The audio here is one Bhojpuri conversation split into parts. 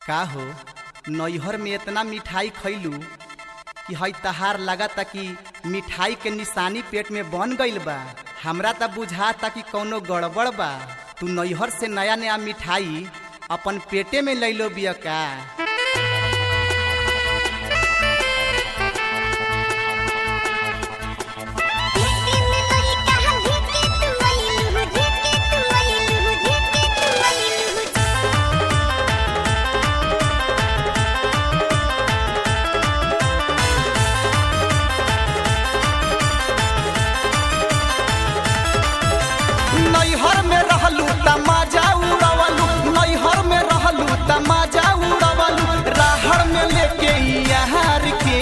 का हो नैहर में इतना मिठाई खैलू कि हई तहार लागता कि मिठाई के निशानी पेट में बन गईल बा हमरा त बुझाता कि कौनो गड़बड़ बा तू नैहर से नया नया मिठाई अपन पेटे में लैलो बिया का नैहर में रहलू तमाजा उड़वलू नैहर में रहलू तमाजा उड़वलू राहर में लेके यार के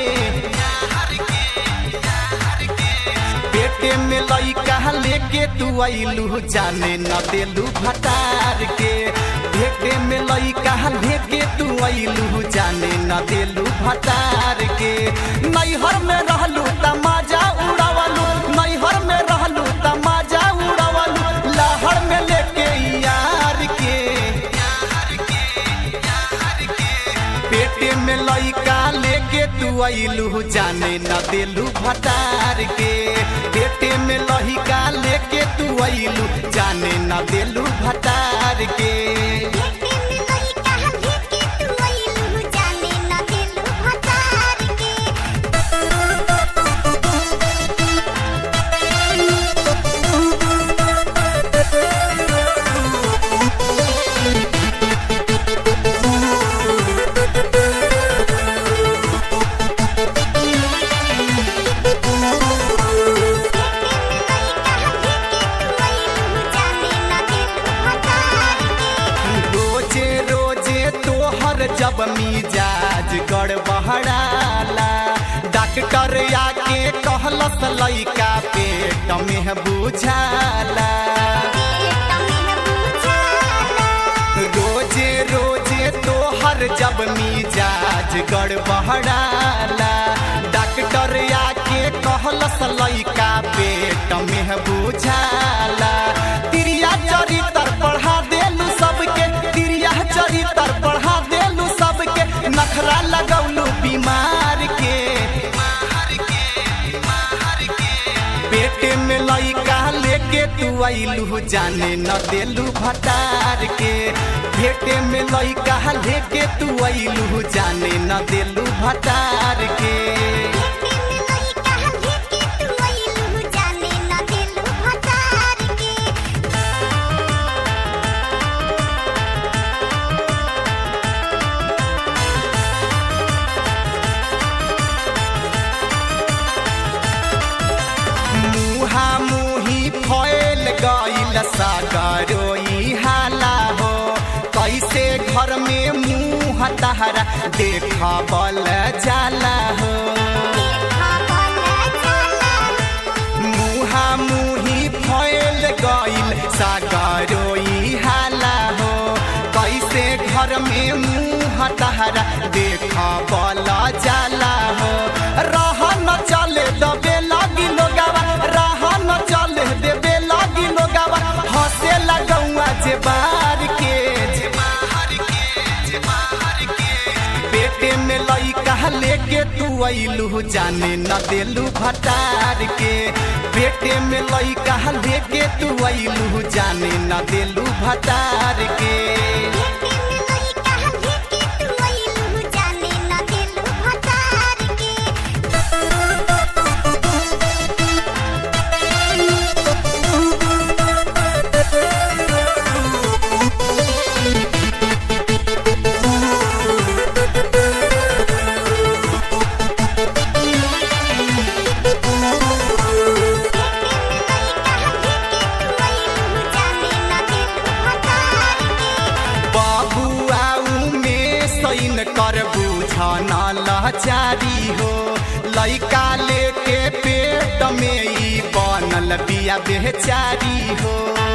पेटे में लइका लेके तू अइलू जाने न देलू भटार के पेटे में लइका लेके तू अइलू जाने न देलू भटार के नैहर में रहलू तमाजा उड़वलू नैहर में रहलू तमाजा उड़वलू लहर में लेके यार के पेटे में लइका लेके तू अइलू जाने न देलू भटार के पेटे में लइका लेके तू अइलू जाने न देलू भटार के रोजे रोजे तोहर जब मिजाज गड़बड़ाला डॉक्टर आके कहलस लइका पेट में बुझाला रोजे रोजे तोहर जब मिजाज गड़बड़ाला डॉक्टर आके कहलस लइका पेट में बुझाला तिरिया चरित्र पढ़ा देलू सबके तिरिया चरित्र पढ़ा देलू सबके नखरा लगौलू बीमार के पेटे में लइका लेके तू अइलू जाने न देलू भटार के पेटे में लइका लेके तू अइलू जाने न देलू भटार के मुहा मुही फैल गईल सागरोई हाला हो कैसे घर में मुँह तहरा देखबल जाला हो मुहा मुही फैल गईल सागरोई हाला हो कैसे घर में मुँह तहरा देखबल जाला हो रह न चले दबे लागी लोगावा रह न चले देबे लागी लोगावा हंसे लगौआ जे बार के जे बाहर के जे बाहर के पेटे में लइका लेके तू अइलू जाने न देलू भटार के पेटे में लइका लेके तू अइलू जाने न देलू भटार के बबुआ में सैन कर बुझन लचारी हो लइका लेके पेट में ई बनल बिया बेचारी हो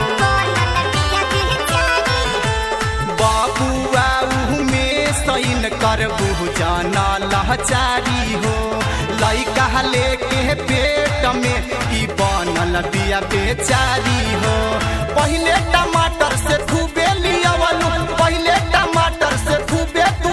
बबुआ में सैन कर बुझन लचारी हो लइका लेके पेट में ई बनल बिया बेचारी हो पहिले टमाटर से खूबे लियावलू पहिले टमाटर से खूबे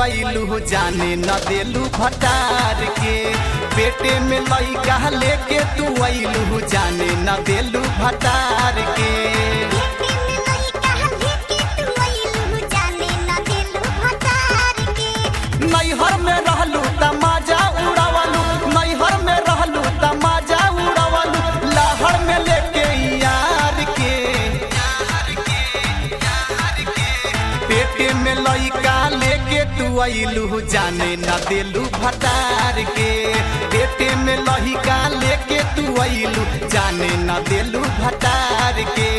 अइलू जाने न देलू भटार के पेटे में लइका लेके तू अइलू जाने न देलू भटार के नैहर में रहलू तमाजा उड़ावलू नैहर में रहलू तमाजा उड़ावलू लहर में लेके यार के पेटे में लइका लेके तू अइलू जाने न देलू भटार के पेटे में लइका लेके तू अइलू जाने न देलू भटार के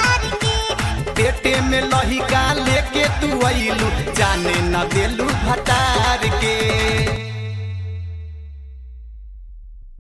पेटे में लहिका लेके तू अइलू जाने न देलू भटा